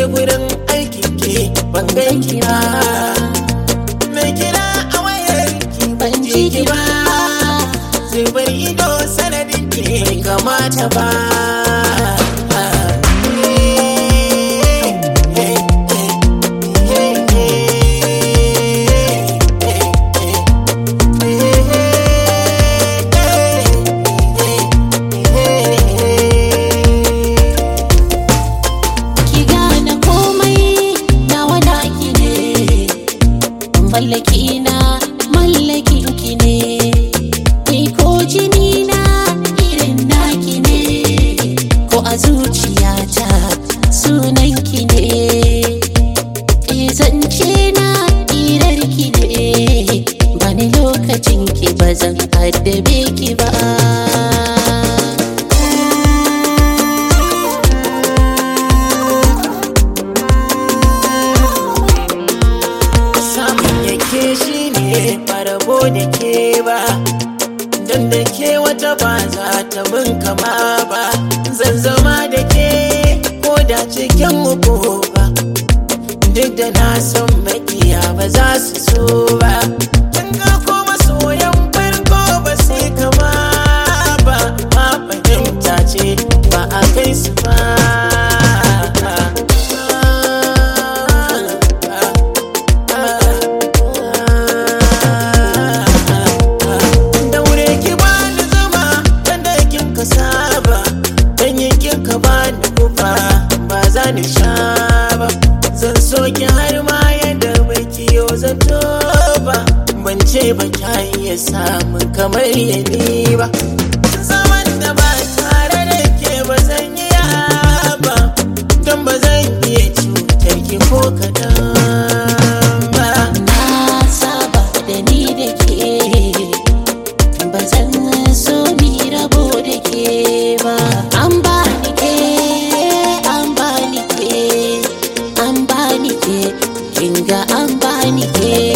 gurin aikin ki ban ganki ba mai kira a wayar ki ban ji ki ba zubar ido sanadin ki bai kamata ba ki gane komai nawa naki ne mallaki na mallakin ki ne ni ko jini na irin naki ne ko a zuciyata sunan ki ne e zance na irar ki ne bani lokacin ki ba zan addabe ki ba samun yake shi ne farabo da ke ba don da ke wata ba za ta mun kama ba zan zama da ke ko da cikin uku ba duk da na san makiya ba za su so ba kin ga kuma soyan farko ba sai kama ba ma fahimta ce ba a kai su ba daure ki bani zama dan da kin ka saba dan kin ka bani kufa ba za ni sha ba zan so ki har ma yadda bai kiyo zato ba ban ce ba ka iya samun kamar yani ba zaman da ba tare da ke ba zan yi ba don ba zan iya cutar ki ko kadan ba na saba da ni da ke ba zan so mi rabo da ke ba an ba ni ke an ba ni ke an ba ni ke kinga an ba ni ke